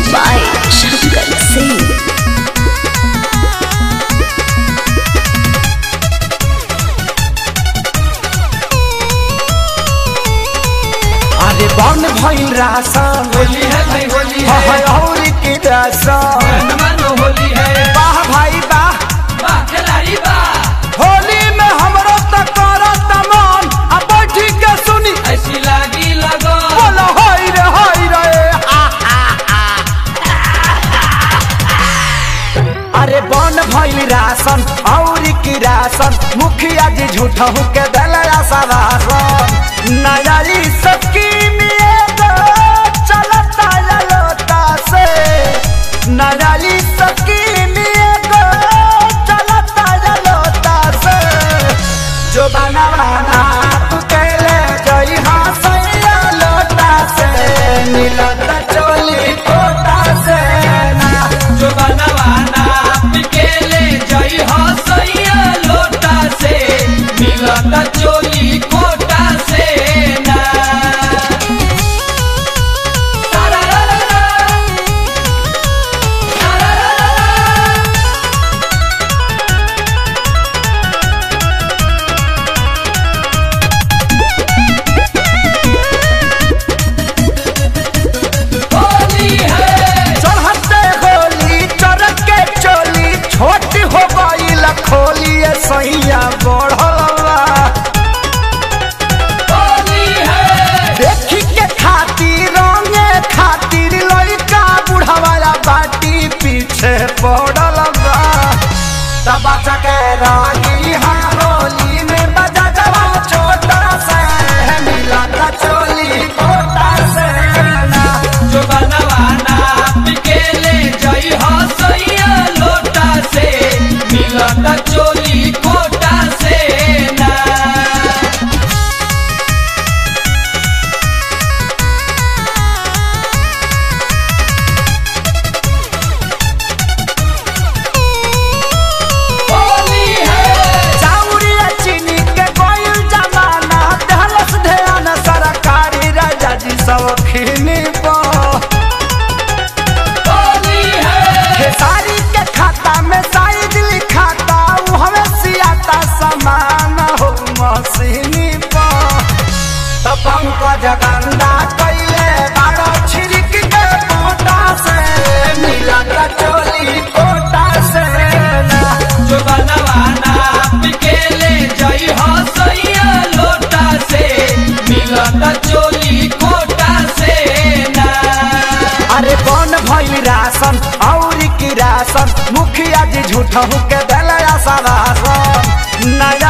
by Shankar Singh. अरे बन भइल रासन होली है भाई होली है है और की रासन मन मानो होली है वाह भाई वाह वाह खिलाड़ी वाह होली में हमरो त करत मन आ बैठी के सुनी ऐसी लागी लगो बोलो हाय रे हाय रे हा, हा, हा। अरे बन भइल रासन और की रासन मुखिया जी झूठा के दलया सवासन नयारी सबकी नियत चलता ललोता से नयारी सबकी नियत चलता ललोता से जो बनवाना तू कहले जई हाँ सैया लोटा से मिलत चोली कोटा से ना जो बनवाना पिकेले जई हो सैया लोटा से मिलता चोली कोटा से ना तारा रा रा रा। तारा रा रा रा। होली है चढ़ते होली चरक के चोली छोटी हो गई खोली सैया बढ़लवा होली है देखी के खातिर रंगे खातिर लड़का बुढ़ावाला बाटी पीछे पड़ल बा तब के रागी हाँ होली में बजा जवा छोटा से मिला था चोली कोटा से ना जो बनवाना पिकेले जई हो सैया लोटा से मिलता चोली कोटा से ना होली है चाउरिया चीनी के कोयल जमाना दहलस ध्यान सरकारी राजा जी सब खिनी होली है खेसारी के खाता में साइज लिखाता उ हमें सियाता समान हो मशीनी तब पंकज गंदा कैले बारो छिड़क के कोटा से मिला चोली कोटा से ना जो बनवाना पिकेले जई हो सैया लोटा से मिलता चोली कोटा से ना अरे कौन भइल राशन और की राशन मुखिया जी झूठा के दलया सवासन नया